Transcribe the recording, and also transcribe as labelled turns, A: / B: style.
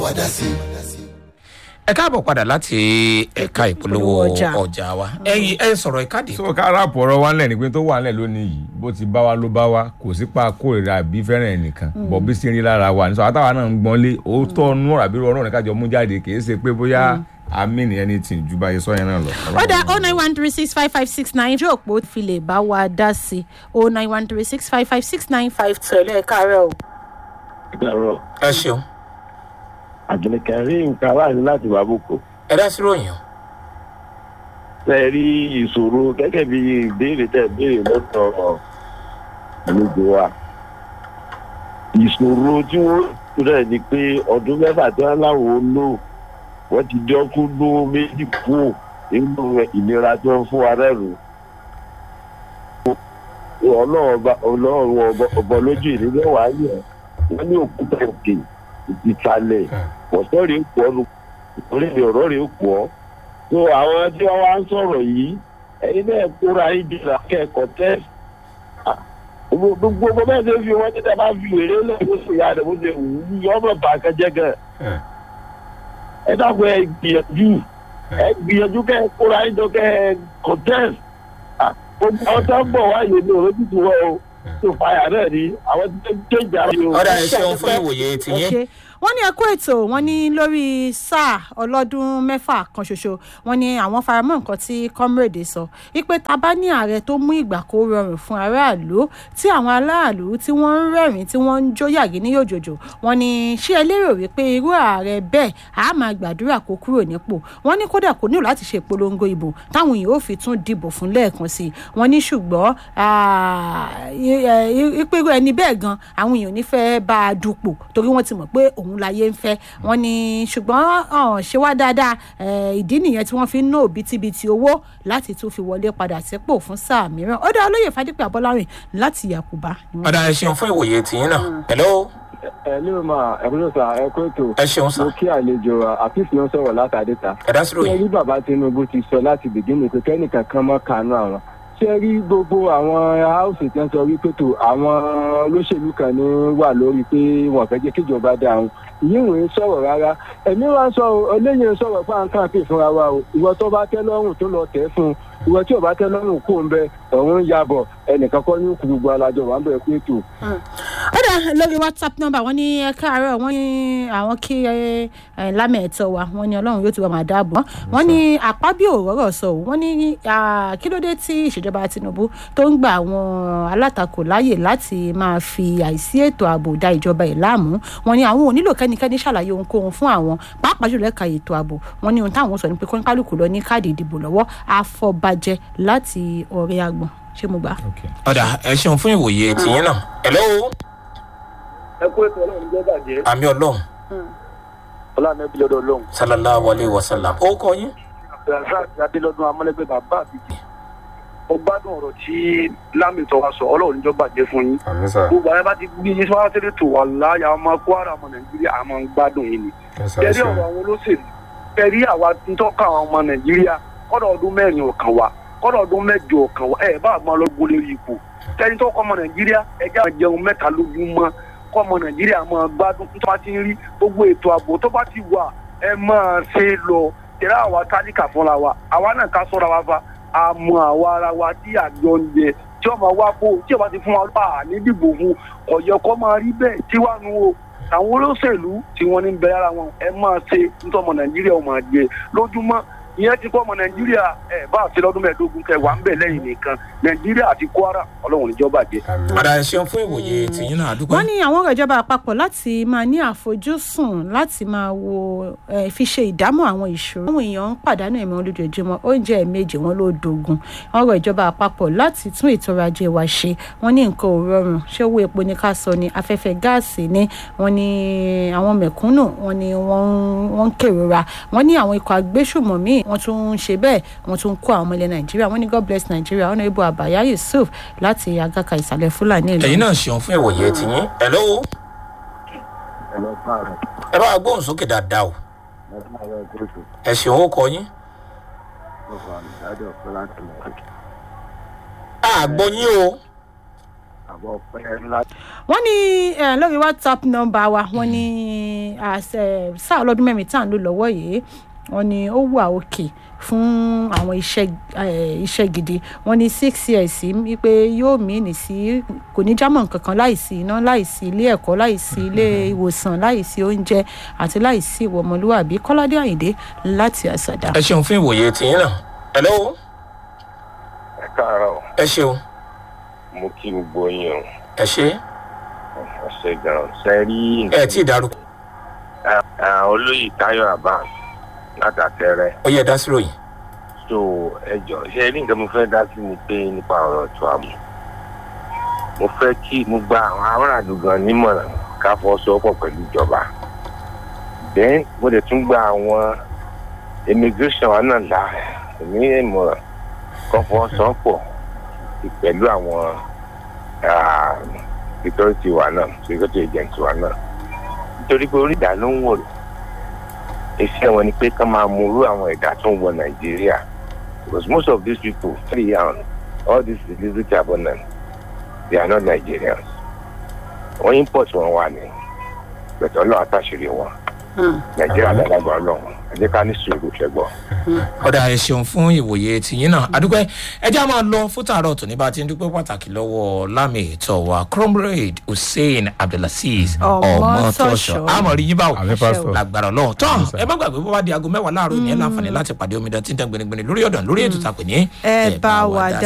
A: wàdà sí.
B: ẹ káàbọ̀ padà láti ẹ̀ka ìpolówó
C: Ìpolówó ọjà.
B: ọjà wa ẹ̀yin ẹ sọ̀rọ̀ ìkádìí.
D: so ká ráàpù ọ̀rọ̀ wa ńlẹ̀ ni pé tó wà ńlẹ̀ lónìí yìí bó ti bá wa ló bá wa kò sí pa kórìíra àbí fẹ́ràn ẹnìkan bọ̀ bí sí ń rí lára wa nítorí àtàwọn náà ń gbọ́n lé òótọ́ nú ọ̀rọ̀ àbí ọ̀rọ̀ náà kájọ mú jáde kì í ṣe pé bóyá àmì nìyẹn ní tì ju báyìí sọ yẹn náà lọ.
C: ó dá o nine one three six five five six nine ojú òpó fi lè bá wa dá sí o nine one three six five five six nine five two ẹ̀ lẹ́ẹ̀kárẹ̀ o.
E: Ìgbàrọ̀
B: ẹ ṣeun
E: àjẹkẹ́ rí nǹkan aláàánú láti wà bùkù.
B: ẹ dá sí ròyìn o.
E: Ṣé ẹ rí ìṣòro gẹ́gẹ́ bí ìbéèrè tẹ̀ béèrè lọ́tọ̀ àlejò wa? Ìṣòro tí wọ́n rẹ̀ ni pé ọdún mẹ́fà tí wọ́n láwọn ó lò wọ́n ti jọ́ kú ló méjì kú nínú ìnira tí wọ́n fún wa rẹ̀rù. Ọlọ́run ọba ọlọ́run ọba ọba lójú ìdílé wàá yẹ̀ wọ́n ní òkúta òkè ìsàlẹ̀ ọ̀sẹ̀ rèé pọ̀ ọ́nù orí mi ọ̀rọ̀ rèé pọ̀ ọ́ so àwọn tí wọ́n wá ń sọ̀rọ̀ yìí ẹ̀yin náà kóra yín di ìlàkẹ́kọ̀ọ́ tẹ́ gbogbo ọmọ bẹ́ẹ̀ ṣe fi wọ́n tẹ́tẹ́ bá fi wèrè lẹ́yìn bó ṣe yá rẹ̀ bó ṣe wù ú yọ ọmọ bá kẹjẹ gan ẹ dàgbọ́ ẹ gbìyànjú ẹ gbìyànjú kẹ́ ẹ kóra yín jọ kẹ́ ẹ contest gbogbo àwọn tó ń bọ̀ wáyé ní òwe tuntun wọ́n o tó fàyà náà ni àwọn tó ń kéjà rẹ̀ o.
B: ọ̀dà ẹ ṣeun fún ìwòye
C: ẹ
B: tìyín.
C: ṣe wọ́n ní ẹkú ètò wọ́n ní lórí sáà ọlọ́dún mẹ́fà kan ṣoṣo wọ́n ní àwọn faramọ́ nǹkan tí comrade sọ wípé ta bá ní ààrẹ tó mú ìgbà kó rọrùn fún aráàlú tí àwọn aráàlú tí wọ́n ń rẹ́rìn tí wọ́n ń jó yàgì ní yòjòjò wọ́n ní ṣé ẹ lérò wípé irú ààrẹ bẹ́ẹ̀ á máa gbàdúrà kó kúrò nípò wọ́n ní kódà kò nílò láti ṣe ìpolongo ìbò táwọn èèyàn ò fi tún dìbò fún lẹ́ẹ̀kan sí i wọ́n ní ṣùgbọ́n ìpérò ẹni bẹ́ẹ̀ gan àwọn èèyàn ò ní fẹ́ bá a dupò torí wọ́n ti mọ̀ pé òun láyé ń fẹ́ wọ́n ní ṣùgbọ́n ọ̀hún ṣe wá dáadáa eh, ìdí nìyẹn tí wọ́n fi ń ná òbítíbitì owó láti tún fi wọlé padà sípò fún sáà mìíràn ó dá olóyè fadípẹ́ abọ́lárìn láti yàkùbá. ni wọ́n
B: ọ̀dà ẹ ṣeun fún ìwòye tìyín náà. hello
F: ẹ ní o máa ẹ kúrò sá ẹ kó ètò
B: ẹ ṣeun sá
F: mo kí àlejò àfíìs ló ń sọ̀rọ̀ látàdéta
B: ẹ dá sí
F: ṣé
B: ròyìn.
F: rí bàbá tinubu ti sọ láti bìgínì pé kẹ́nìkan kan mọ́ kánú àwọn ṣé rí gbogbo àwọn haúsì tí wọ́n sọ wípé tó àwọn olóṣèlú kan ní wà lórí pé wọ́n fẹ́ jẹ́ kíjọba dá àwọn ìyín ìwé sọ̀rọ̀ rárá ẹ̀mí wa ń sọ eléyìí ń sọ̀rọ̀ fún àǹkà pè fúnra wa o ìwọ tó bá tẹ́ lọ́rùn tó lọ tẹ́ fún un ìwọ tí ò bá tẹ́ lọ́rùn kó ń bẹ ọ̀run ń yabọ̀ ẹnìkan kọ́ ní kú gbogbo alájọ wà ń bẹ̀ pé tó
C: ó dá lórí whatsapp number wọ́n ní ẹ káàárọ̀ wọ́n ní àwọn kí ẹ lámẹ̀ẹ́tọ́ wa wọ́n ní ọlọ́run yóò ti wà máa dáàbò wọ́n ní àpábí òróró sọ ò wọ́n ní ah, kí ló dé tí ìṣèjọba tinubu tó ń gba àwọn alátakò láàyè láti máa fi àìsí ètò ààbò da ìjọba ẹ̀ láàmú wọ́n ní àwọn ò nílò kẹ́nikẹ́ni ṣàlàyé ohunkóhun fún àwọn pàápàá jùlọ ẹ̀ka ètò ààbò wọ́n ní ohun táwọn sọ ni pé kọ́ńkálùkù lọ ní káàdì ìdìbò lọ́wọ́ àfọ̀bàjẹ́ láti ọ̀rẹ́ àgbọ̀n ṣé mo gbà á.
B: ọ̀dà ẹ ṣeun fún ìwòye tìyín náà. hello
E: ẹ kó ètò ọlọ́run jẹ́ bàjẹ́
B: àmì ọlọ́run
E: ọlọ́run ẹbí lọ́dọ̀ ọlọ́run.
B: sallallahu alayhi wa sallam. ó kọ yín.
E: razak adélọ́dún amọ́lẹ́gbẹ́ bàbá àbíjì mo gbádùn ọ̀rọ̀ tí lámìtọ́ wa sọ ọlọ́run níjọ́ bàjẹ́ fún yín
D: àmì sà
E: gbogbo àwọn bá ti gbé yín sọ́wọ́ sílẹ̀ tó wà láyà ọmọ kwara ọmọ nàìjíríà àmọ́ ń gbádùn yín ni tẹ̀rí ọ̀rọ̀ àwọn olóṣèlú tẹ̀rí àwa ń tọ́ka àwọn ọmọ nàìjíríà kọ́dọ̀ ọdún mẹ́rin ọ̀kan wa kọ́dọ̀ ọdún mẹ́jọ ọ̀kan wa ẹ̀ bá àgbọn lọ́gbọ́n lórí ipò tẹ̀rí tó kọ́ ọmọ nàìjíríà ẹ̀jẹ̀ àwọn jẹun mẹ́ta lójúmọ́ kọ́ ọmọ nàìjíríà máa gbádùn tó bá ti ń rí gbogbo ètò ààbò tó bá ti wà ẹ máa ṣe lọ tẹ̀rí àwa tálíkà fúnra wa àwa náà ká sọ́ra wa fa àmọ́ àwa ara wa tí àjọ ń jẹ tí ọmọ wa kó tí ọba ti fún wa bá ní dìbò fún ọ̀yọ́ kọ́ máa rí bẹ́ẹ̀ tí wàá nu o àwọn olóṣèlú tí wọ́n ní bẹ ara wọn ẹ máa ṣe nítorí ọmọ nàìjíríà ọmọ àjẹ lójúmọ́ ìyẹn ti kọ́ ọmọ nàìjíríà ẹ bá àti lọ́dún mẹ́ẹ̀ẹ́dógún kẹ wà ń bẹ̀ lẹ́yìn nìkan nàìjíríà àti kwara ọlọ́run níjọba jẹ.
B: ọ̀dà ẹ ṣeun fún ìwòye tìyín náà àdúgbò.
C: wọ́n ní àwọn ọ̀rọ̀ ìjọba àpapọ̀ láti máa ní àfojúsùn láti máa wo eh, fi ṣe ìdámọ̀ àwọn ìṣòro. àwọn èèyàn ń pàdánù ẹ̀mí wọn lójoojúmọ́ oúnjẹ ẹ̀ẹ̀mejì wọn ló dogun. ọ̀rọ̀ ìjọba àpapọ̀ láti tún ètò ọrọ̀ ajé wa ṣe wọ́n ní nǹkan ò rọrùn ṣé owó epo ní ká sọ ni afẹ́fẹ́ gáàsì ni wọ́n ní àwọn mẹ̀kúnnù wọ́n ní wọ́n ń- wọ́n ń kérora wọ́n ní àwọn ikọ̀ agbésùmọ̀mí wọ́n tún ń ṣe bẹ́ẹ̀ wọ́n tún ń kó àwọn ọmọ ilẹ̀ nàìjíríà wọ́n ní god bless nigeria honourable abaya yusuf láti agaka ìsàlẹ̀ fúlàní ìlú
B: ẹ̀yin náà ṣeun fún ìwòye tìyín. hello ẹ bá wa gbóhùn sókè dáadáa o ẹ ṣeun ó kọ yín. a gbọ́ yín o
A: àbọ̀ pẹ́ láti.
C: wọ́n ní eh, lórí whatsapp nọ́mbà wa wọ́n ní àṣẹ sáà ọlọ́dún mẹ́rin tá à ń lò lọ́wọ́ yìí wọ́n ní ó wà òkè fún àwọn iṣẹ́ eh, iṣẹ́ gidi wọ́n ní six years wípé yóò mìíní sí kò ní jámọ̀ kankan láìsí iná láìsí ilé ẹ̀kọ́ láìsí ilé ìwòsàn láìsí oúnjẹ àti láìsí ìwọ ọmọlúwàbí kọ́ládé àyìndé láti àṣàdá.
B: ẹ ṣeun fún ìwòye tìyín náà hello
A: ẹ káàárọ̀
B: ẹ ṣeun
A: mo kí gbogbo yín o
B: ẹ ṣe
A: ẹ ṣe gan ṣe rí.
B: ẹ tí ì dárúkọ
A: olóyè tayo abbas látàtẹrẹ
B: ó yẹ dá sí ròyìn
A: so ẹ jọ ṣe rí nǹkan mo fẹ́ dá sí ni pé nípa ọ̀rọ̀ tó àmọ́ mo fẹ́ kí mo gba àwọn aráàlú gan nímọ̀ràn ká fọwọ́sowọ́pọ̀ pẹ̀lú ìjọba then mo dẹ̀ tún gba àwọn immigration wa náà là ní ìmọ̀ràn kan fọwọ́sowọ́pọ̀ pẹ̀lú àwọn ah, security wa náà security agent wa náà nítorí pé orí ìdá ló ń wò iṣẹ́ wọn ni pé ká máa mú irú àwọn ẹ̀dá tó ń wọ nàìjíríà because most of these people very young all these illicit abundant they are not nigerians wọ́n import wọn wà ní pẹ̀tọ́ ọlọ́run àtàṣírí wọn nàìjíríà lálágbá ọlọ́run ẹ jẹ́ ká ní sùúrù ṣẹ́gbọ́n.
B: ọ̀dà ẹ ṣeun fún ìwòye tìyín náà adúpẹ́ ẹ já máa lọ fún tààrọ̀ tó ní bá ti ń dúpẹ́ pàtàkì lọ́wọ́ lámì ètò wa comrade hussein abdulaziz
C: Ọmọtọ́ṣọ́.
B: ọmọtọ́ṣọ́ àmọ̀rí yín báwo
D: àmì pásítọ̀
B: lágbára ọlọ́run tán ẹ má gbàgbé bó bá di aago mẹ́wàá láàárọ̀ ní ẹ láǹfààní láti pàdé omidan tí ń tẹ́ gbẹnigbẹni lórí ọ̀dàn lórí ètò tàpé ní
C: ẹ bá wa dá